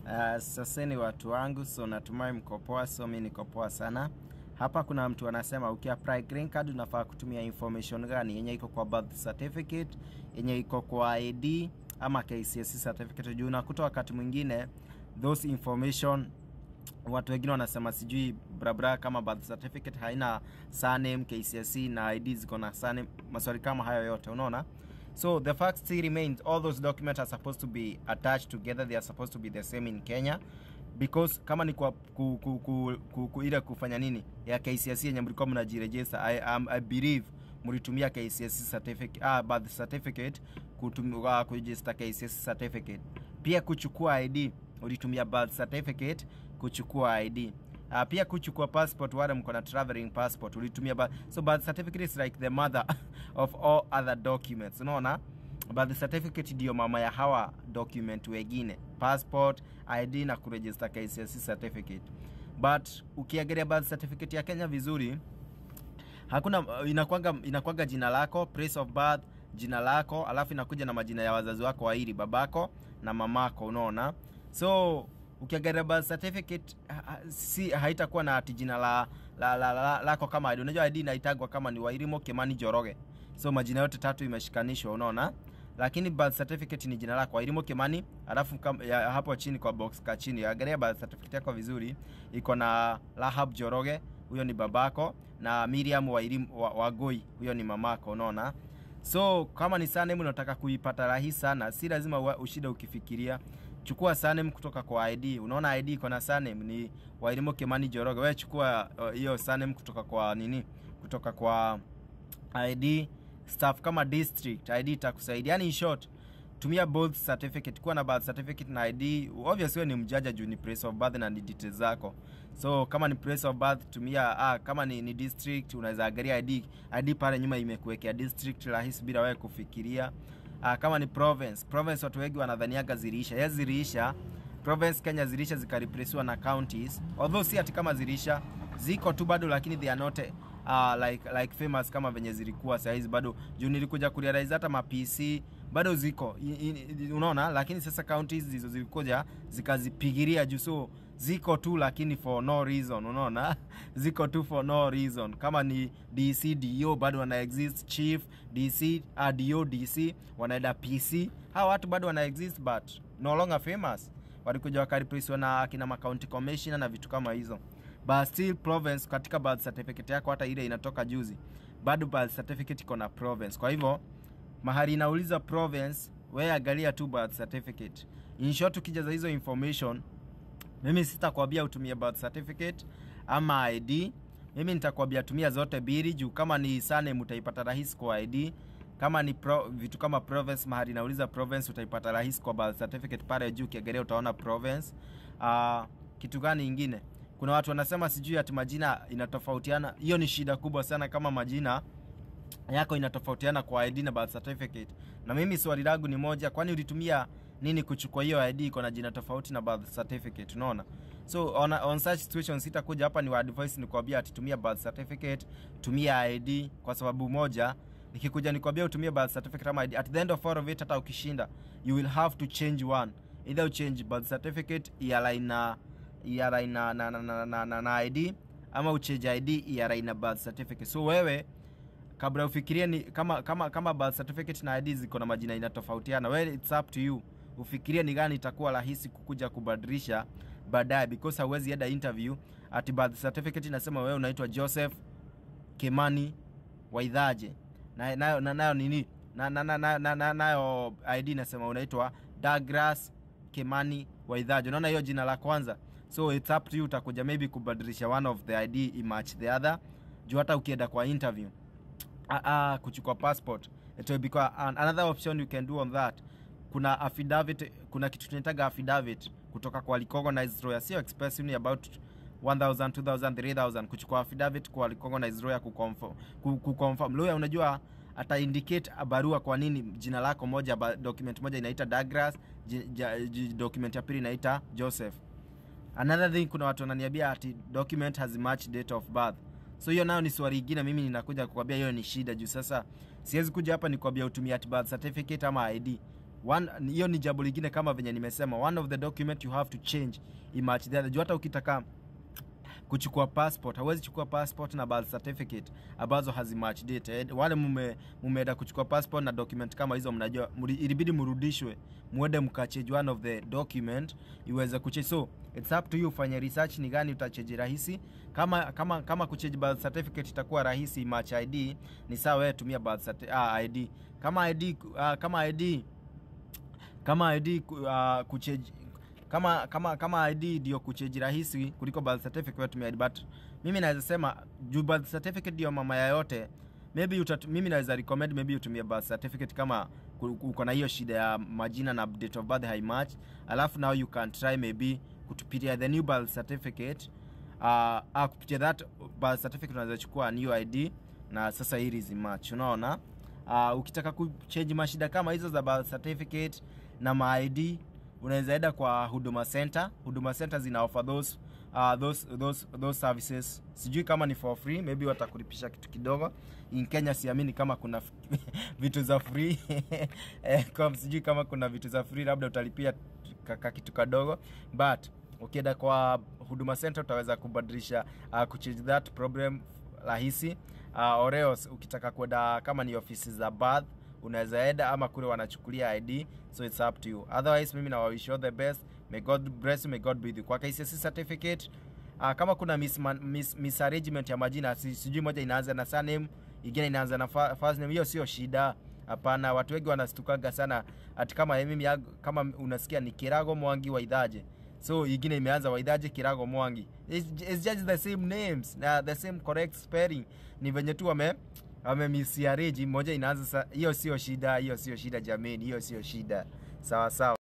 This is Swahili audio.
Uh, saseni watu wangu, so natumai mko poa, so mi niko poa sana. Hapa kuna mtu anasema ukiapply green card unafaa kutumia information gani yenye iko kwa birth certificate, yenye iko kwa ID ama KCSE certificate. Juu unakuta wakati mwingine those information watu wengine wanasema sijui brabra kama birth certificate haina surname, KCSE na ID ziko na surname, maswali kama hayo yote, unaona So the fact still remains all those documents are supposed to be attached together. They are supposed to be the same in Kenya because kama ni kwa ku, ku, ku, ku, ku, ile kufanya nini ya KCSE yenye mlikuwa mnajiregister, I, um, I believe mlitumia KCSE certificate ah, birth certificate kutumia kuregister KCSE certificate. Pia kuchukua ID ulitumia birth certificate kuchukua ID. Uh, pia kuchukua passport, wale mko na traveling passport ulitumia birth. So birth certificate is like the mother of all other documents, unaona. Birth certificate ndio mama ya hawa document wengine, passport, ID na kuregister KCSE certificate. But ukiangalia birth certificate ya Kenya vizuri, hakuna inakwanga inakwanga jina lako, place of birth, jina lako, alafu inakuja na majina ya wazazi wako wawili, babako na mamako, unaona. So ukiangalia birth certificate ha, si haitakuwa na ati jina la, la, la, la, lako kama ID. Unajua ID inaitagwa kama ni Wairimo Kimani Joroge, so majina yote tatu imeshikanishwa, unaona. Lakini birth certificate ni jina lako Wairimo Kimani, alafu kam, ya, hapo chini kwa box ka chini angalia birth certificate yako vizuri, iko na Rahab Joroge, huyo ni babako, na Miriam Wairimu wa, Wagoi, huyo ni mamako, unaona. So kama ni surname unataka kuipata rahisi sana, si lazima ushida ukifikiria chukua surname kutoka kwa ID. Unaona ID iko na surname ni Wairimo Kimani Joroge. Wewe chukua hiyo uh, surname kutoka kwa nini? Kutoka kwa ID staff kama district ID itakusaidia. Yani in short, tumia both certificate, kuwa na birth certificate na ID. Obviously ni mjaja juu ni place of birth na ni details zako. So kama ni place of birth tumia ah, kama ni, ni district unaweza angalia ID. ID pale nyuma imekuwekea district rahisi bila wewe kufikiria. Uh, kama ni province province, watu wengi wanadhaniaga ziliisha. Yes, ziliisha province Kenya ziliisha zikareplacewa na counties, although si ati kama ziliisha, ziko tu bado, lakini they are not uh, like like famous kama venye zilikuwa saa hizi bado. Juu nilikuja kurealize hata ma PC bado ziko unaona, lakini sasa counties hizo zilikuja zikazipigiria juu, so ziko tu lakini for no reason, unaona ziko tu for no reason. Kama ni DC DO bado wana exist, chief DC uh, DO DC wanaenda PC, hawa watu bado wana exist but no longer famous. Walikuja wakareplacewa na kina ma county commissioner na vitu kama hizo, but still province katika birth certificate yako, hata ile inatoka juzi, bado birth certificate iko na province. Kwa hivyo mahali inauliza province, wewe angalia tu birth certificate. In short, ukijaza hizo information mimi sitakwambia utumie birth certificate ama ID. Mimi nitakwambia tumia zote mbili, juu kama ni surname utaipata rahisi kwa ID, kama ni pro, vitu kama province, mahali nauliza province utaipata rahisi kwa birth certificate pale juu, ukiangalia utaona province. Uh, kitu gani ingine? Kuna watu wanasema sijui ati majina inatofautiana. Hiyo ni shida kubwa sana, kama majina yako inatofautiana kwa ID na birth certificate. Na mimi swali langu ni moja, kwani ulitumia nini kuchukua hiyo ID iko na jina tofauti na birth certificate? Unaona, so on, on such situations sitakuja hapa ni advice nikwambia ati tumia birth certificate, tumia ID kwa sababu moja. Nikikuja nikwambia utumie birth certificate ama ID, at the end of all of it, hata ukishinda you will have to change one, either uchange birth certificate ialign na ialign na na, na, na, na, na, na ID ama uchange ID ialign na birth certificate. So wewe kabla ufikirie ni kama kama kama birth certificate na ID ziko na majina inatofautiana, well it's up to you ufikirie ni gani itakuwa rahisi kukuja kubadilisha baadaye, because hauwezi enda interview ati birth certificate inasema wewe unaitwa Joseph Kimani Waidhaje na nayo na, nayo nini na, na, na, na, na, nayo ID inasema unaitwa Douglas Kimani Waidhaje. Unaona hiyo jina la kwanza, so it's up to you, utakuja maybe kubadilisha one of the ID imatch the other, juu hata ukienda kwa interview ah, ah, kuchukua passport it will be another option you can do on that kuna affidavit, kuna kitu tunaitaga affidavit kutoka kwa recognized lawyer, sio expensive, ni about 1000 2000 3000 kuchukua affidavit kwa recognized lawyer kuconfirm kuconfirm lawyer. Unajua ata indicate barua kwa nini jina lako moja, document moja inaita Douglas, document ya pili inaita Joseph. Another thing, kuna watu wananiambia ati document has match date of birth so hiyo nayo ni swali ingine, mimi ninakuja kukwambia hiyo ni shida juu sasa siwezi kuja hapa nikwambia utumie at birth certificate ama ID one hiyo ni jambo lingine kama venye nimesema one of the document you have to change imatch the other juu hata ukitaka kuchukua passport hawezi chukua passport na birth certificate ambazo hazimatch date Eh, wale mume mumeenda kuchukua passport na document kama hizo mnajua muri- ilibidi mrudishwe muende mkachange one of the document iweze kuchange so it's up to you ufanye research ni gani utachange rahisi kama kama kama kuchange birth certificate itakuwa rahisi match ID ni sawa wewe tumia birth certi- ah, ID kama ID uh, kama ID kama ID ku- uh, kucheji kama kama kama ID ndio kucheji rahisi kuliko birth certificate wewe tumia ID but mimi naweza sema juu birth certificate ndio mama ya yote maybe utat, mimi naweza recommend maybe utumie birth certificate kama ku- uko na hiyo shida ya majina na date of birth haimatch alafu now you can try maybe kutupitia the new birth certificate uh, uh, kupitia that birth certificate unaweza chukua new ID na sasa hili zimatch unaona uh, ukitaka kuchange mashida kama hizo za birth certificate na maid unaweza enda kwa huduma center huduma center zina offer those uh, those, those, those services sijui kama ni for free maybe watakulipisha kitu kidogo in kenya siamini kama kuna vitu za free eh, kwa sijui kama kuna vitu za free labda utalipia kaka kitu kadogo but ukienda kwa huduma center utaweza kubadilisha uh, kuchange that problem rahisi uh, oreos ukitaka kwenda kama ni ofisi za bath unaweza enda ama kule wanachukulia id so it's up to you otherwise mimi na wish you all the best may god bless you may god be with you kwa KCSE certificate uh, kama kuna misman- mis, misarrangement ya majina si, sijui moja inaanza na surname ingine inaanza na fa- first name hiyo sio shida hapana watu wengi wanastukaga sana ati kama mimi yangu- kama unasikia ni kirago mwangi wa idhaje so ingine imeanza waidhaje kirago mwangi it's, it's just the same names na the same correct spelling ni venye tu wame wamemisiareji moja inaanza sa- hiyo sio shida hiyo sio shida jameni hiyo sio shida sawa sawa